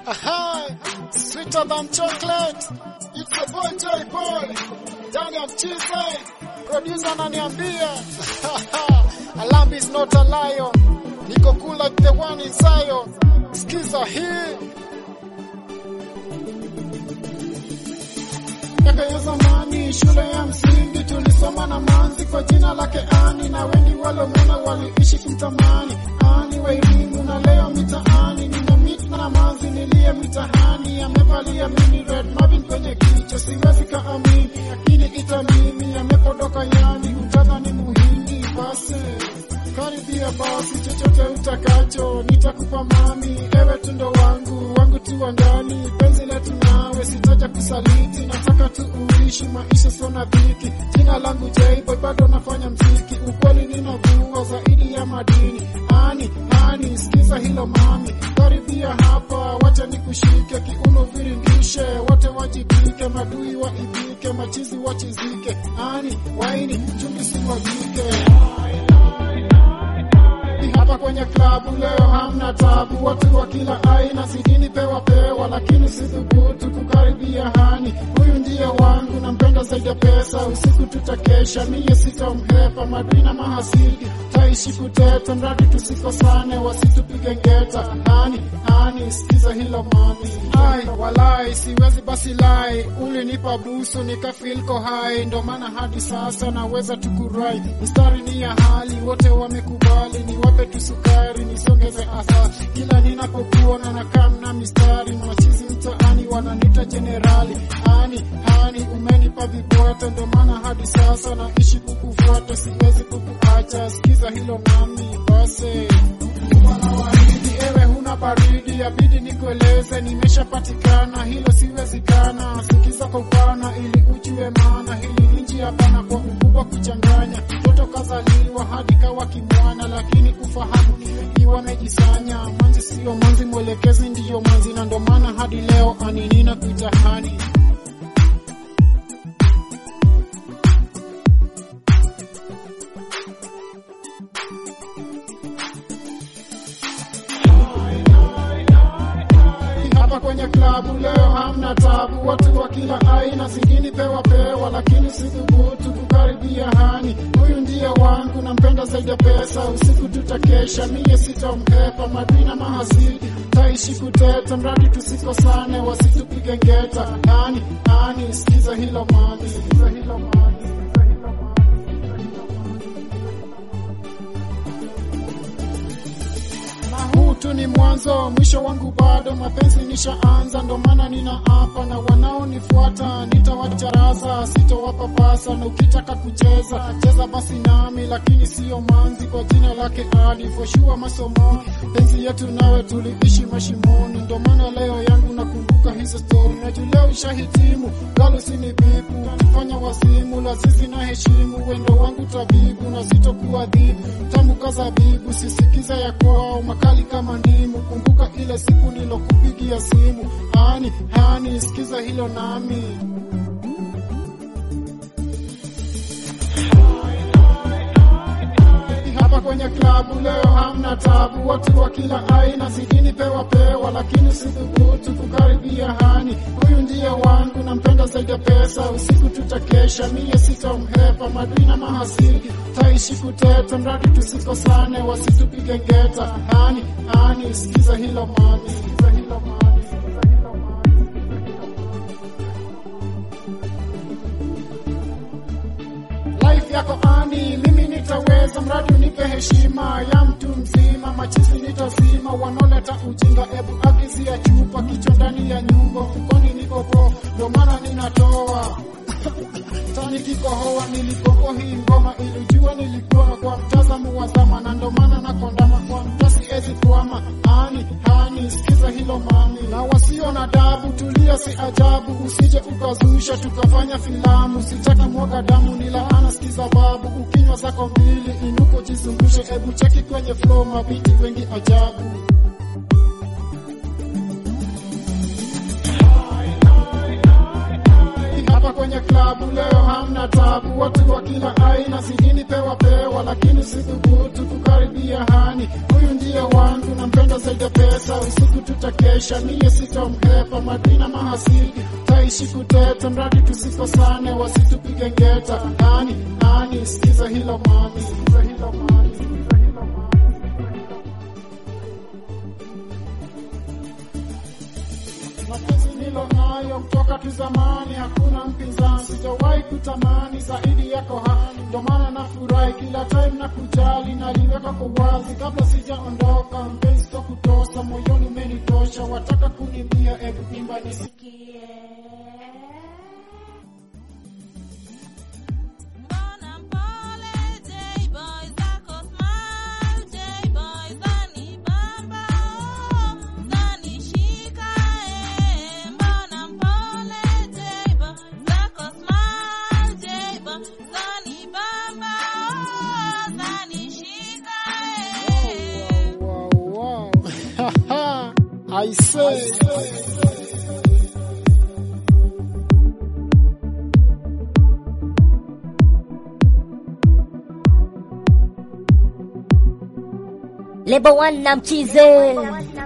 Aha, sweeter than chocolate. It's a boy Joy Boy. Ndani ya mchize. Producer ananiambia. A lamb is not a lion. Niko cool like the one in Zion. Skiza hii. Miaka ya zamani shule ya msingi tulisoma na manzi kwa jina lake Ani, na wengi walomona waliishi kumtamani Ani wa elimu, na leo mitaani nina mit na manzi niliye mitahani, amevalia mini red Marvin kwenye kichwa, siwezi kaamini, lakini itamini amepodoka, yani utadhani muhindi basi karibia basi, chochote utakacho nitakupa mami, ewe tundo wangu wangu tu wa ndani, penzi letu nawe sitaja kusaliti, nataka tu uishi maisha sona dhiki. Jina langu J-Boy, bado nafanya mziki, ukweli ninavua zaidi ya madini. Ani ani, sikiza hilo mami, karibia hapa, wacha nikushike kiuno, viringishe wote wajibike, madui waibike, machizi wachizike. Ani waini chumbi siwagike hapa kwenye klabu leo hamna tabu, watu wa kila aina sidini pewa pewa, lakini sithubutu kukaribia hani. Huyu ndiye wangu, nampenda zaidi ya pesa. Usiku tutakesha, mie sitamhepa, madui na mahasidi taishi kuteta, mradi tusikosane, wasitupige ngeta. Hani hani, sikiza hilo mami, ai walai, siwezi basi lai, ulinipa busu nikafilko hai, ndo maana hadi sasa naweza tukurai. Mistari ni ya hali, wote wamekubali, niwape tu sukari nisongeze asa kila ninapokuona na kamna mistari machizi mtaani wananita jenerali ani ani umenipa vibwete ndo maana hadi sasa naishi kukufuata siwezi kukuacha sikiza hilo mami base waridi ewe huna baridi yabidi nikueleze nimeshapatikana hilo siwezikana sikiza kwa upana ili ujue maana hili ni njia pana kwa ukubwa kuchanganya mtoto kazaliwa hadi kawa kimwana lakini ufahamu iwa amejisanya manzi sio manzi mwelekezi ndiyo manzi na ndo maana hadi leo aninina kuitahani hapa kwenye klabu leo hamna tabu, watu wa kila aina, singini pewa pewa, lakini sithubutu kukaribia hani. Huyu ndiye wangu, nampenda zaidi ya pesa. Usiku tutakesha, mie sitamhepa, madui na mahasidi taishi kuteta, mradi tusikosane, wasitupige ngeta. Hani hani, sikiza hilo mami, sikiza hilo mami, sikiza hilo mami. na huu tu ni mwanzo, mwisho wangu bado, mapenzi nishaanza, ndo maana nina hapa na wanaonifuata nitawacharaza, sitowapapasa, na ukitaka kucheza cheza basi nami, lakini siyo manzi, kwa jina lake Ali foshua masomo, penzi yetu nawe tuliishi mashimoni, ndo maana leo yangu nakumbuka hizo stori, na juu leo ishahitimu, galo sini bibu, fanya wasimu, lazizi na heshimu, wendo wangu tabibu, na sitokuadhibu, tamu kazabibu, sisikiza ya kwao, makali kama ndimu, kumbuka ile siku nilokupigia simu, hani hani, sikiza hilo nami hapa kwenye klabu leo hamna tabu, watu wa kila aina sidini pewa pewa, lakini sithubutu kukaribia hani. Huyu ndiye wangu, nampenda zaidi ya pesa. Usiku tutakesha, mie sitamhepa, madui na mahasidi taishi kuteta, mradi tusikosane, wasitupige ngeta. Hani hani, sikiza hilo mami, sikiza hilo mami, sikiza hilo mami. life yako ani, mimi nitaweza, mradi unipe heshima ya mtu mzima. Machizi nitazima, wanaoleta ujinga, ebu agizia chupa, kichwa ndani ya nyumba, mfukoni niko po, ndo maana ninatoa tani kikohoa. Nilipopo hii ngoma ilijua nilikuwa kwa mtazamo wa zama, na ndo maana nakondama kwa mtasi ezi kwama ani hani, sikiza hilo mami, na wasio na dabu, tulia, si ajabu, usije ukazusha tukafanya filamu, sitaki mwaga damu, ni laana, sikiza babu, ukinywa zako mbili inuko jizungushe, ebu cheki kwenye flow, mabiti wengi ajabu hapa kwenye klabu leo hamna tabu, watu wa kila aina sidini pewa pewa, lakini sithubutu kukaribia hani. Huyu ndiye wangu, nampenda zaidi ya pesa, usiku tutakesha, niye sitomhepa, madina mahasidi taishi kuteta, mradi tusikosane, wasitupige ngeta. Nani nani, sikiza hilo mami, sikiza hilo mami, sikiza hilo mami. mapenzi nilo nayo kutoka kizamani, hakuna mpinzani, sijawahi kutamani zaidi yako hani. Ndo maana nafurahi kila time na kujali, naliweka kwa wazi kabla sijaondoka. Mpenzi to kutosa moyoni, umenitosha, wataka kunimbia, ebu imba nisikie. Mbona mpole J-boy zako smile J-boy zani bamba oh zani shika eh Mbona mpole J-boy zako smile J-boy zani bamba oh zani shika eh Wow, wow, wow. I say. Lebo One na mchize